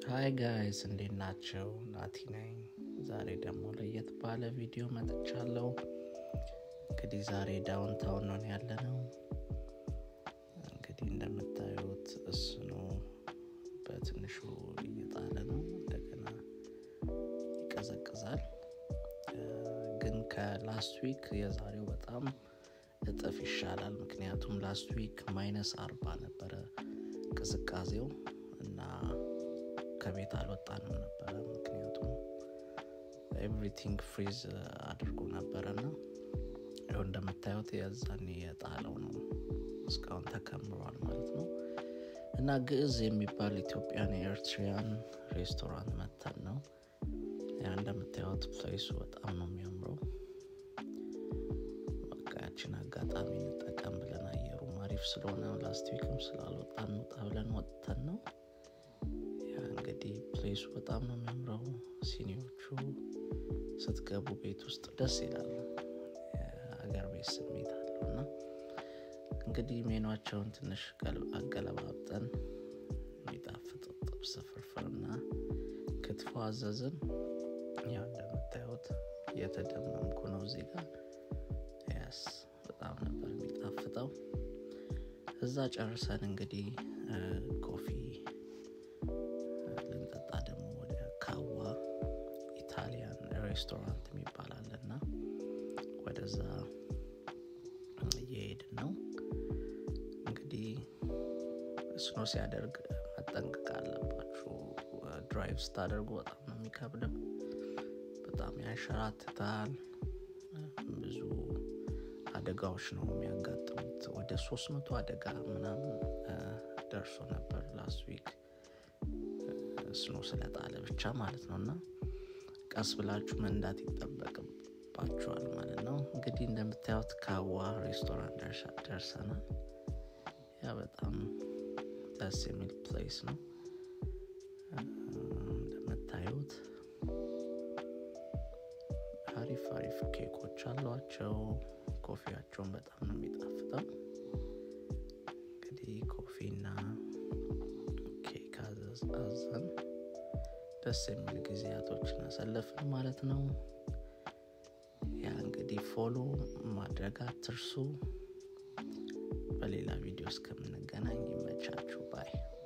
ሃይ ጋይስ እንዴት ናቸው? ናቲ ነኝ። ዛሬ ደግሞ ለየት ባለ ቪዲዮ መጥቻለሁ። እንግዲህ ዛሬ ዳውንታውን ነው ያለ ነው። እንግዲህ እንደምታዩት እስኖ በትንሹ እየጣለ ነው። እንደገና ይቀዘቅዛል። ግን ከላስት ዊክ የዛሬው በጣም እጥፍ ይሻላል። ምክንያቱም ላስት ዊክ ማይነስ አርባ ነበረ ቅዝቃዜው እና ከቤት አልወጣንም ነበረ። ምክንያቱም ኤቭሪቲንግ ፍሪዝ አድርጎ ነበረ እና ይኸው እንደምታዩት የዛኔ የጣለው ነው እስካሁን ተከምሯል ማለት ነው። እና ግዕዝ የሚባል ኢትዮጵያን የኤርትሪያን ሬስቶራንት መተን ነው ያ እንደምታዩት ፕሌሱ በጣም ነው የሚያምረው። በቃ ያችን አጋጣሚ እንጠቀም ብለን አየሩም አሪፍ ስለሆነ ላስት ዊክም ስላልወጣ እንውጣ ብለን ወጥተን ነው። ያ እንግዲህ ፕሌሱ በጣም ነው የሚያምረው። ሲኒዎቹ ስትገቡ ቤት ውስጥ ደስ ይላሉ። የሀገር ቤት ስሜት አለው እና እንግዲህ ሜኗቸውን ትንሽ አገለባብጠን የሚጣፍጥ ጥብስ ፍርፍርና ክትፎ አዘዝን። ያው እንደምታዩት እየተደመምኩ ነው እዚህ ጋር ያስ በጣም ነበር የሚጣፍጠው። እዛ ጨርሰን እንግዲህ ኮፊ ልንጠጣ ደግሞ ወደ ካዋ ኢታሊያን ሬስቶራንት የሚባል አለና ወደዛ እየሄድን ነው። እንግዲህ ስኖ ሲያደርግ መጠንቀቅ አለባችሁ። ድራይቭ ስታደርጉ በጣም ነው የሚከብደው። በጣም ያንሸራትታል። ብዙ አደጋዎች ነው የሚያጋጥሙት። ወደ ሶስት መቶ አደጋ ምናምን ደርሶ ነበር ላስት ዊክ ስኖ ስለጣለ ብቻ ማለት ነው እና ቀስ ብላችሁ መንዳት ይጠበቅባችኋል ማለት ነው። እንግዲህ እንደምታዩት ካዋ ሬስቶራንት ደርሰናል። ያ በጣም ደስ የሚል ፕሌስ ነው። እንደምታዩት አሪፍ አሪፍ ኬኮች አሏቸው። ኮፊያቸውን በጣም ነው የሚጣፍጠው። እንግዲህ ኮፊና ኬክ አዘን ደስ የሚል ጊዜያቶችን አሳለፍን ማለት ነው። ያ እንግዲህ ፎሎ ማድረግ አትርሱ። በሌላ ቪዲዮ እስከምንገናኝ ይመቻችሁ ባይ